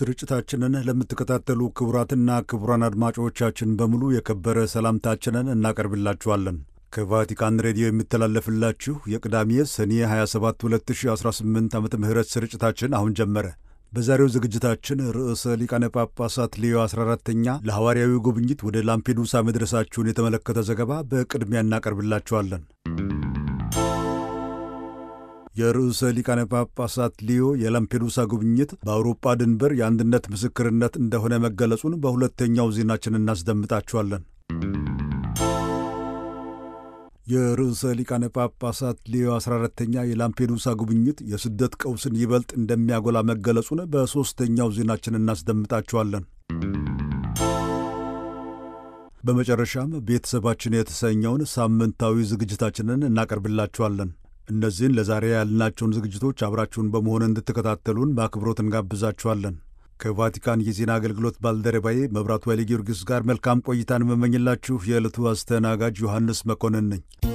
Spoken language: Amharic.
ስርጭታችንን ለምትከታተሉ ክቡራትና ክቡራን አድማጮቻችን በሙሉ የከበረ ሰላምታችንን እናቀርብላችኋለን። ከቫቲካን ሬዲዮ የሚተላለፍላችሁ የቅዳሜ ሰኔ 27 2018 ዓ ም ስርጭታችን አሁን ጀመረ። በዛሬው ዝግጅታችን ርዕሰ ሊቃነ ጳጳሳት ሌዮ 14ተኛ ለሐዋርያዊ ጉብኝት ወደ ላምፔዱሳ መድረሳችሁን የተመለከተ ዘገባ በቅድሚያ እናቀርብላችኋለን። የርዕሰ ሊቃነ ጳጳሳት ሊዮ የላምፔዱሳ ጉብኝት በአውሮፓ ድንበር የአንድነት ምስክርነት እንደሆነ መገለጹን በሁለተኛው ዜናችን እናስደምጣችኋለን። የርዕሰ ሊቃነ ጳጳሳት ሊዮ 14ተኛ የላምፔዱሳ ጉብኝት የስደት ቀውስን ይበልጥ እንደሚያጎላ መገለጹን በሦስተኛው ዜናችን እናስደምጣችኋለን። በመጨረሻም ቤተሰባችን የተሰኘውን ሳምንታዊ ዝግጅታችንን እናቀርብላችኋለን። እነዚህን ለዛሬ ያልናቸውን ዝግጅቶች አብራችሁን በመሆን እንድትከታተሉን በአክብሮት እንጋብዛችኋለን። ከቫቲካን የዜና አገልግሎት ባልደረባዬ መብራቱ ኃይለ ጊዮርጊስ ጋር መልካም ቆይታን የምመኝላችሁ የዕለቱ አስተናጋጅ ዮሐንስ መኮንን ነኝ።